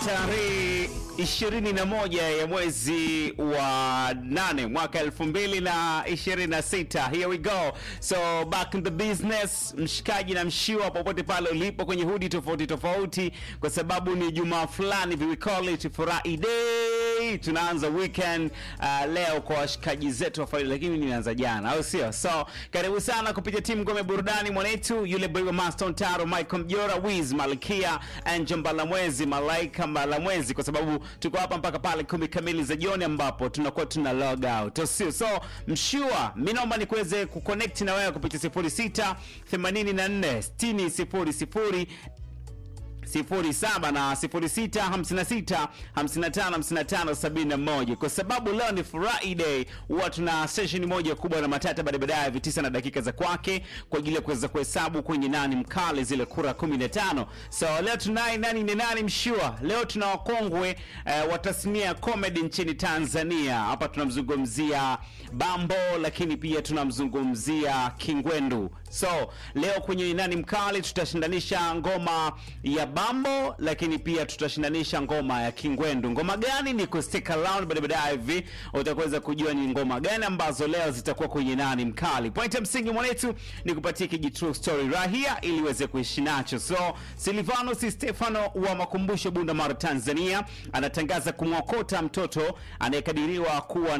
tarehe 21 ya mwezi wa 8 mwaka 2026. Here we go. So back in the business, mshikaji na mshiwa popote pale ulipo kwenye hudi tofauti tofauti, kwa sababu ni jumaa fulani, we call it Friday. Tunaanza weekend uh, leo kwa washikaji zetu wa Friday, lakini nimeanza jana, au sio? So karibu sana kupitia timu ngome burudani mwanetu, yule boy wa Master Taro, Michael Mjora, Wiz Malkia, Angel Mbalamwezi, Malaika Mbalamwezi, kwa sababu tuko hapa mpaka pale kumi kamili za jioni ambapo tunakuwa tuna log out, au sio? So mshua, mimi naomba nikuweze kuconnect na wewe kupitia 06 84 60 00 07 na 06 56 55 55 71 kwa sababu leo ni Friday, huwa tuna session moja kubwa na matata baada baadaye hivi tisa na dakika za kwake kwa ajili ya kuweza kuhesabu kwenye nani mkali zile kura 15. So leo tunaye nani ni nani mshua. Leo tuna wakongwe eh, wa tasnia ya comedy nchini Tanzania. Hapa tunamzungumzia Bambo, lakini pia tunamzungumzia Kingwendu. So leo kwenye nani mkali tutashindanisha ngoma ya Bambo, lakini pia tutashindanisha ngoma ya Kingwendu. Ngoma gani? Ni ku stick around, baada baadaye hivi utaweza kujua ni ngoma gani ambazo leo zitakuwa kwenye nani mkali. Point ya msingi mwanetu ni kupatia kiji true story rahia ili uweze kuishi nacho. So Silvano si Stefano wa Makumbusho Bunda Mara Tanzania anatangaza kumwokota mtoto anayekadiriwa kuwa